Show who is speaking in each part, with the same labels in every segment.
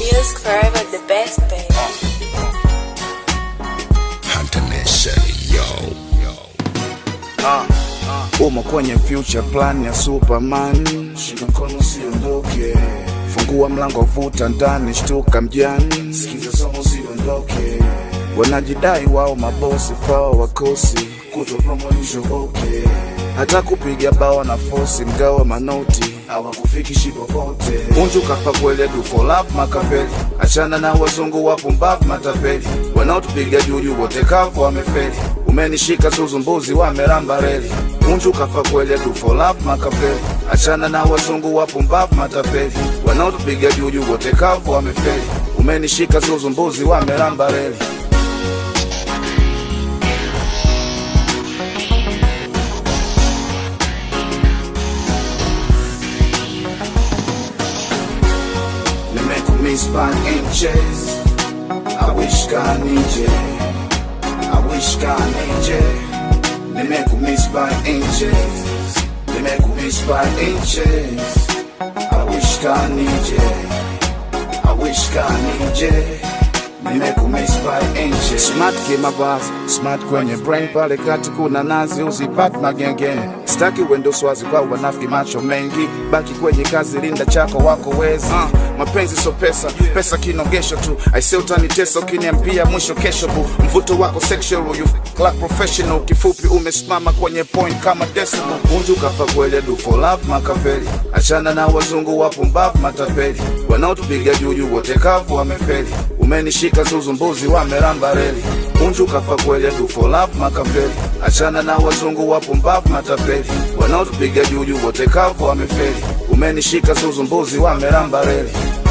Speaker 1: Music forever the best, baby.
Speaker 2: umo kwenye future plan ya superman shika mkono usiondoke fungua mlango vuta ndani shtuka mjani sikiza somo usiondoke wanajidai wao mabosi fao wakosi kutopromoishoboke hata kupiga bao na fosi mgawa manoti hawakufikishi popote unju kafa kwele du for love makapeli achana na wazungu wapumbavu matapeli wanaotupiga juju wote kavu wamefeli umenishika zuzumbuzi wameramba reli unju kafa kwele du for love makapeli achana na wazungu wapumbavu matapeli wanaotupiga juju wote kavu wamefeli umenishika zuzumbuzi wameramba reli Nimekumiss by inches. I wish God need you. I wish God need you. Nimekumiss by inches. Nimekumiss by inches. I wish God need you. I wish God need you. Nimekumiss by inches. Smart kimavazi, smart kwenye brain pale kati kuna nazi uzipati magengeni. Staki uende swazi kwa wanafiki macho mengi, baki kwenye kazi, linda chako wako wezi. Uh, mapenzi so pesa, pesa kinogesho tu. Aise utanitesa ukiniambia mwisho kesho bu. Mvuto wako sexual, you f- like professional. Kifupi umesimama kwenye point kama decimal. Unju kafa kwele du for love makafeli. Achana na wazungu wapumbavu matapeli. Wanaotupiga juju wote kavu wamefeli. Umenishika zuzumbuzi wameramba reli. Unju kafa kwele du for love makafeli. Achana na wazungu wapumbavu matapeli. Wanaotupiga juju wote kavu wamefeli. Umenishika zuzumbuzi wameramba reli.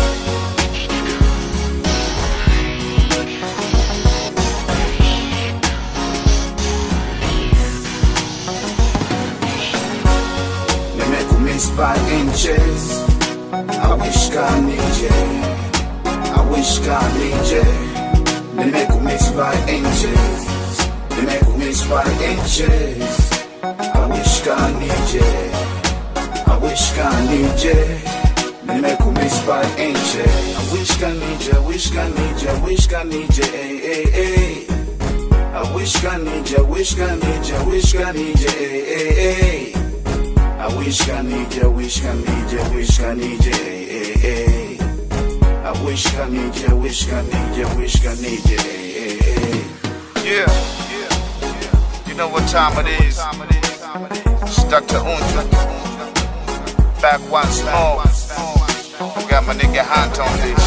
Speaker 2: Nimekumiss by inches. I wish God need you. I wish God need you. Nimekumiss by inches. Nimekumiss by inches. I wish God need you. I wish God need you. Nimekumiss by inches. I wish God need you. I wish God need you. I wish God need you. Hey, hey, hey. I wish God need you. I wish God need you. I wish God need you. Hey, hey, hey. I wish I need you, wish I need you, wish I need you, hey, hey, hey. I wish I need you, wish I need you, wish I need you, hey, hey, hey.
Speaker 3: Yeah, yeah. You know what time it is. It's Dr. Unju. Back once more. Got my nigga Hunt on this.